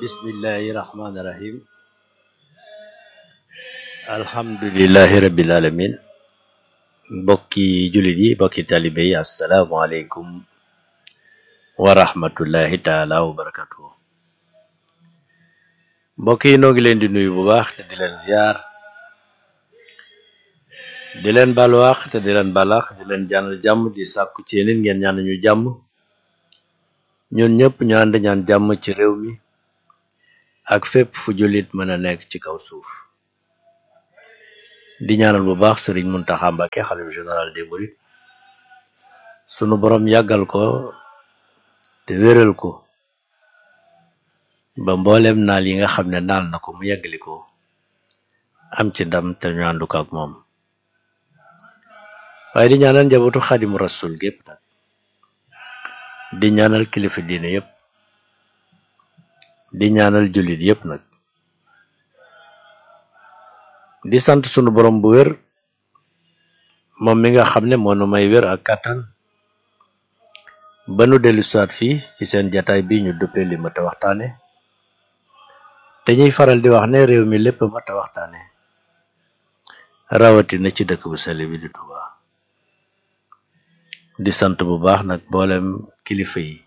bismillahi rahmaani rahim alhamdulillahi rabbil alamin mbokki jullit yi mbokki talibe yi asalaamualeykum wa rahmatullahi taala wa barakatuhu mbokk yi noo ngi leen di nuyu bu baax te di leen ziar di leen balwaax te di leen balax di leen ñaanal jàmm di sàkku ci yéen ngeen ñaan ñu jàmm ñun ñëpp ñu ànd ñaan jàmm ci réew mi ak fépp fu jullit mën a nekk ci kaw suuf di ñaanal bu baax sëriñ Muntaxa Mbàkke xalif général des mourides sunu borom yàggal ko te wéral ko ba mboolem naal yi nga xam ne naal na ko mu yàggali ko am ci ndam te ñu àndu ko ak moom waaye di ñaanal njabootu xadimu rasul gépp nag di ñaanal kilifa diine yépp di ñaanal jullit yépp nag di sant sunu borom bu wér moom mi nga xam ne moo nu may wér ak kàttan ba nu dellu siwaat fii ci seen jataay bi ñu duppee li mat a waxtaane te ñuy faral di wax ne réew mi lépp mat a waxtaane rawatina ci dëkk bu sell bi di Touba di sant bu baax nag mboolem kilifa yi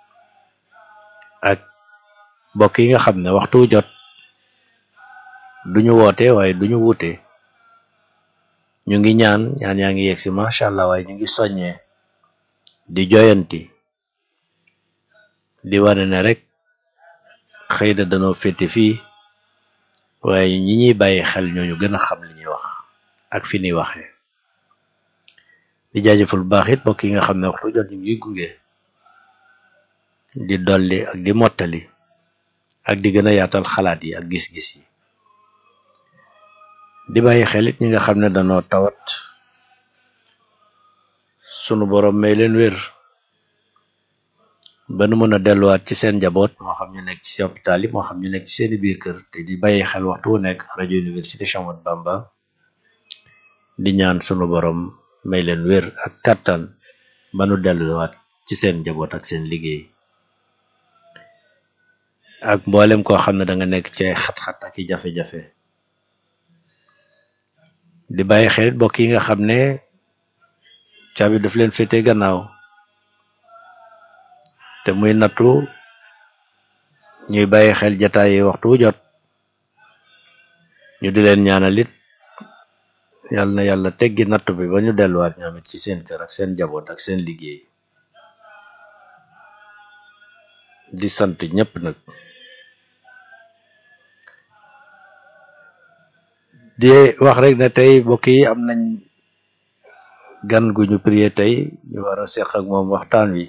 ak mbokk yi nga xam ne waxtu jot duñu woote waaye duñu wuute ñu ngi ñaan ñaan yaa ngi yegg si macha allah waaye ñu ngi soññee di joyanti di wane ne rek xëy na danoo féete fii waaye ñi ñuy bàyyi xel ñooñu gën a xam li ñuy wax ak fi ñuy waxee di jaajëfal bu baax it mbokk yi nga xam ne waxtu jot ñu ngi gunge di dolli ak di mottali ak di gën a yaatal xalaat yi ak gis-gis yi di bàyyi xel it ñi nga xam ne danoo tawat sunu borom may leen wér ba nu mën a delluwaat ci seen njaboot moo xam ñu nekk ci hôpital yi moo xam ñu nekk ci seeni biir kër te di bàyyi xel waxtu wu nekk rajo université Cheikh Ahmadou Bamba di ñaan sunu borom may leen wér ak kàttan ba nu delluwaat ci seen njaboot ak seen liggéey ak mboolem koo xam ne da nga nekk ci ay xat-xat ak i jafe-jafe di bàyyi xel mbokk yi nga xam ne caabi daf leen féete gannaaw te muy nattu ñuy bàyyi xel jataay yi waxtu wu jot ñu di leen ñaanal it yàlla na yàlla teggi nattu bi ba ñu delluwaat ñoom it ci seen kër ak seen njaboot ak seen liggéey di sant ñëpp nag di wax rek ne tey mbokk yi am nañ gan gu ñu prié tey ñu war a seq ak moom waxtaan wi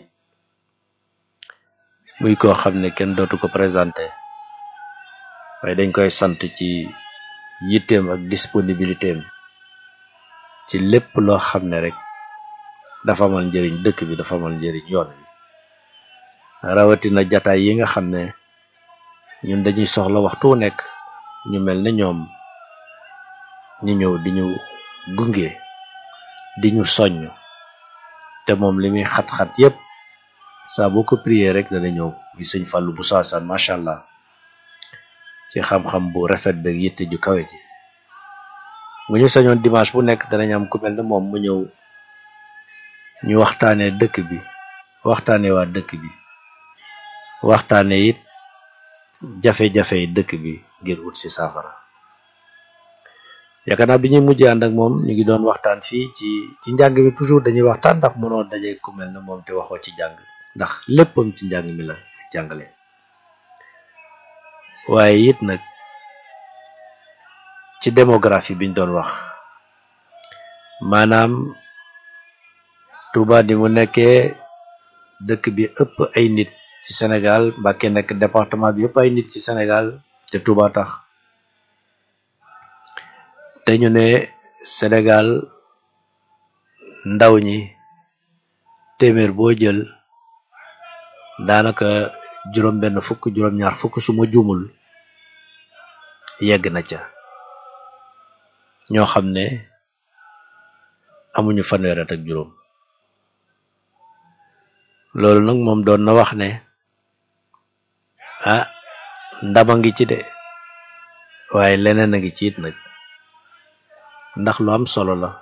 muy koo xam ne kenn dootu ko présenté waaye dañ koy sant ci yitteem ak disponibilité am ci lépp loo xam ne rek dafa amal njëriñ dëkk bi dafa amal njëriñ yoon wi rawatina jataay yi nga xam ne ñun dañuy soxla waxtu wu nekk ñu mel ne ñoom ñu ñëw di ñu gunge di ñu soññ te moom li muy xat-xat yépp saa boo ko prier rek dana ñëw muy sëñ Fallou bu saasaan macha allah ci xam-xam bu rafet beeg yitte ju kawe ji bu ñu sañoon dimanche bu nekk danañ am ku mel ne moom mu ñëw ñu waxtaanee dëkk bi waxtaanee waa dëkk bi waxtaanee it jafe-jafe yi dëkk bi ngir ut ci saafara yaakaar naa bi ñuy mujjee ànd ak moom ñu ngi doon waxtaan fii ci ci njàng mi toujours dañuy waxtaan ndax mënoo daje ku mel ne moom te waxoo ci jàng ndax léppam ci njàng mi la jàngale waaye it nag ci démographie biñ doon wax maanaam Touba di mu nekkee dëkk bi ëpp ay nit ci Sénégal Mbacké nekk département bi ëpp ay nit ci Sénégal te Touba tax te ñu ne Sénégal ndaw ñi téeméer boo jël daanaka juróom benn fukk juróom ñaar fukk su ma juumul yegg na ca ñoo xam ne amuñu fanweer at ak juróom loolu nag moom doon na wax ne ah ndama ngi ci de waaye leneen a ngi ci it nag ndax lu am solo la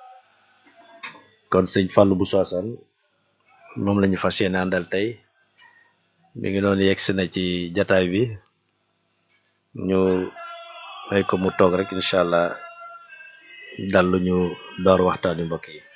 kon sëñ Fallou Bousso Assane moom la ñu fas yéene àndal tey mi ngi noonu yegsi na ci jataay bi ñu may ko mu toog rek incha allah dal lu ñu door waxtaan wi mbokk yi